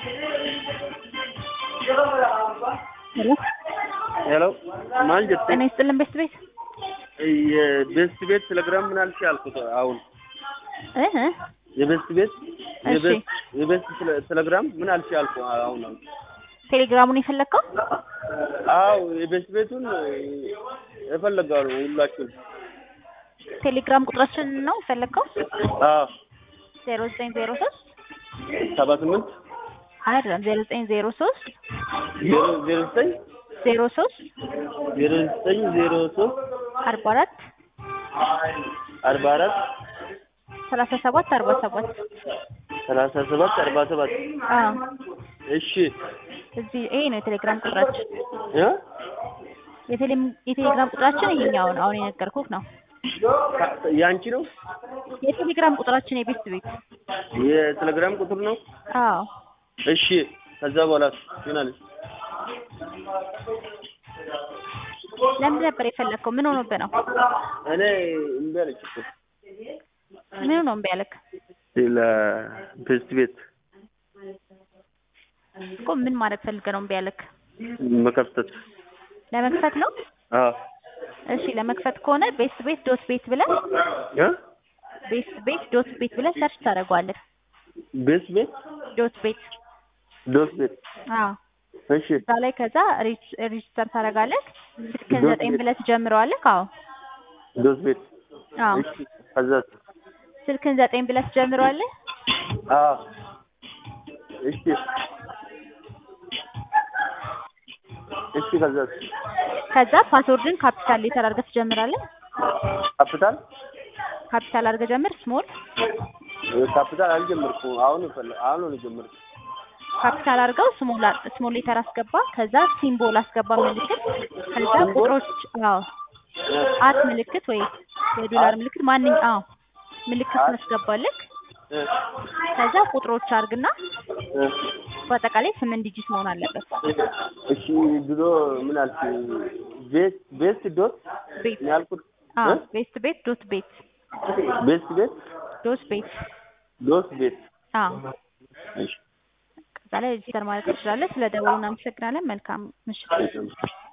ሄሎ ሄሎ ማን ጀት ጤና ይስጥልን ቤስት ቤት የቤስት ቤት ቴሌግራም ምን አልሽ አልኩት። አሁን እህ የቤስት ቤት እሺ። የቤስት የቤስት ቴሌ- ቴሌግራም ምን አልሽ አልኩ። አሁን አሁን ቴሌግራሙን የፈለግከው አዎ የቤስት ቤቱን እፈልጋለሁ ሁላችሁን። ቴሌግራም ቁጥራችን ነው የፈለግከው አዎ ዜሮ ዘጠኝ ዜሮ ሶስት ሰባ ስምንት አይደለም ዜሮ ዘጠኝ ዜሮ ሶስት ዜሮ ዜሮ ዘጠኝ ዜሮ ሶስት ዜሮ ዘጠኝ ዜሮ ሶስት አርባ አራት አርባ አራት ሰላሳ ሰባት አርባ ሰባት ሰላሳ ሰባት አርባ ሰባት አዎ እሺ እዚህ ይሄ ነው የቴሌግራም ቁጥራችን እ የቴሌም- የቴሌግራም ቁጥራችን ይሄኛው ነው አሁን የነገርኩህ ነው ካ- ያንቺ ነው የቴሌግራም ቁጥራችን የቤስት ቤት የቴሌግራም ቁጥር ነው። አዎ እሺ ከዛ በኋላ ይሆናለች ለምን ነበር የፈለግከው ምን ሆኖብህ ነው እኔ እምቢ አለች እኮ ምን ነው እምቢ ያለክ ለቤስት ቤት እኮ ምን ማድረግ ፈልገህ ነው እምቢ ያለክ መከፍተት ለመክፈት ነው አዎ እሺ ለመክፈት ከሆነ ቤስት ቤት ዶት ቤት ብለህ እ ቤስት ቤት ዶት ቤት ብለህ ሰርች ታደርገዋለህ ቤስት ቤት ዶት ቤት ዶስ ቤት አዎ እሺ እዛ ላይ ከዛ ሬጅ- ሬጅስተር ታደርጋለህ ስልክህን ዶት ዘጠኝ ቤት። ብለህ ትጀምረዋለህ አዎ ዶስ ቤት አዎ እሺ ከዛ ስልክህን ዘጠኝ ብለህ ትጀምረዋለህ አዎ እሺ እሺ ከዛ ከዛ ፓስወርድን ካፒታል ሌተር አድርገህ ትጀምራለህ ካፒታል ካፒታል አድርገህ ጀምር ስሞል ካፒታል አልጀመርኩም አሁን ፈለ አሁን ነው የጀመርኩት ካፒታል አድርገው ስሞል አ- ስሞል ሌተር አስገባ ከዛ ሲምቦል አስገባ ምልክት ከዛ ሲምቦል? ቁጥሮች አዎ አት ምልክት ወይ የዶላር ምልክት ማንኝ አዎ ምልክት አት? ታስገባለህ እ ከዛ ቁጥሮች አድርግና እ በአጠቃላይ ስምንት ዲጂት መሆን አለበት እሺ ድሮ ምን አልሽ ቤስት ቤስት ዶት ቤት ነው ያልኩት አዎ እ? ቤስት ቤት ዶት ቤት ቤስት ቤት ዶት ቤት ዶት ቤት አዎ እሺ ከዛ ላይ ሬጂስተር ማለት ትችላለህ ስለ ደወሉ እናመሰግናለን መልካም ምሽት እሺ